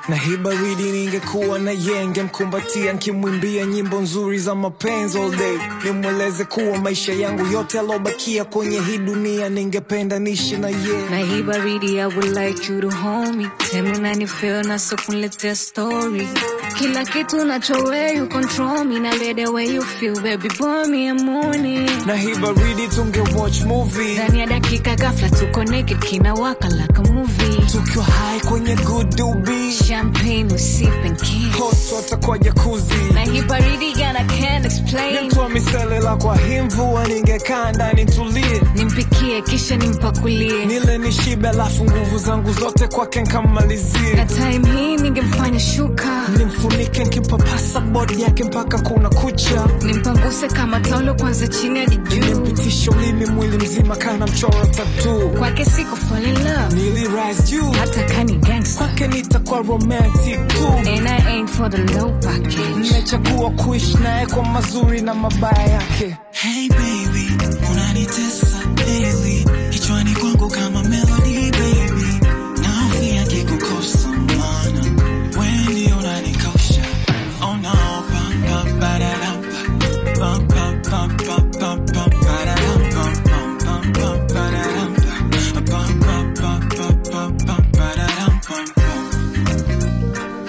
na hii baridi ningekuwa na yenge mkumbatia nkimwimbia nyimbo nzuri za mapenzi all day nimweleze kuwa maisha yangu yote alobakia kwenye hii dunia ningependa nishi na ye na hii baridi I would like you to hold me tell me nani feel na so kuniletea story kila kitu nachowe you control me na let the way you feel baby boy me a morning na hii baridi tunge watch movie ndani ya dakika ghafla tuko naked kinawaka like a movie tukiwa high kwenye good doobie champagne we sip and kiss hot water kwa jakuzi na hii baridi gana can't explain Nimtoa miselela kwa hii mvua ningekaa ndani tulie nimpikie kisha nimpakulie nile nishibe alafu nguvu zangu zote kwake nkammalizie na time hii ningemfanya shuka nimfunike nkipapasa bodi yake mpaka kuna kucha nimpanguse kama taulo kwanza chini hadi juu nimpitisha ulimi mwili mzima kana mchoro tatu kwake siko fall in love nili rise juu hata kani gangster kwake nitakuwa romantic tu and I ain't for the low package nimechagua kuishi naye kwa mazuri na mabaya yake Hey baby, unanitesa daily kichwani kwangu kama melody baby, nahofia kikukosa maana wewe ndio unanikosha. Oh no, pam pam pararam pam pam pam pam pam pam pararam pam pam pam pam pararam pam pam pam pam pam pam pararam pam pam.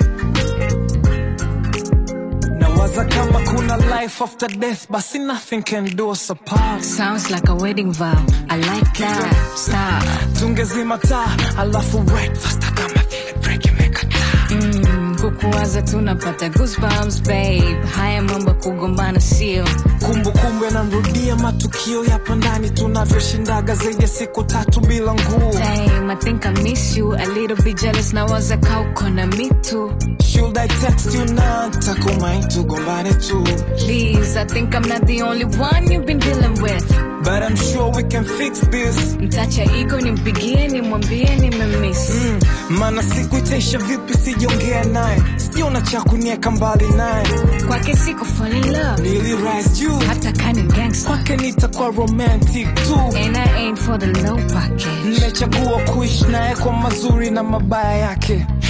nawaza kama kuna life after death basi nothing can do us apart sounds like a wedding vow I like that stop tungezima taa alafu breakfast kama vile break imekataa mm, kukuwaza tunapata goosebumps babe haya mambo kugombana sio kumbukumbu yanamrudia matukio yapo ndani tunavyoshindaga zaidi ya siku tatu bila nguo Damn, I think I miss you a little bit jealous nawaza kauko na mitu should i text you now takumai tugombane tu please I think I'm not the only one you've been dealing with but i'm sure we can fix this mtacha iko nimpigie nimwambie nimemiss mm, maana siku itaisha vipi sijaongea naye sijaona cha kunieka mbali naye kwake siko fall in love nili rise juu hata kani gangster kwake nitakuwa romantic tu and I ain't for the low package nimechagua kuishi naye kwa mazuri na mabaya yake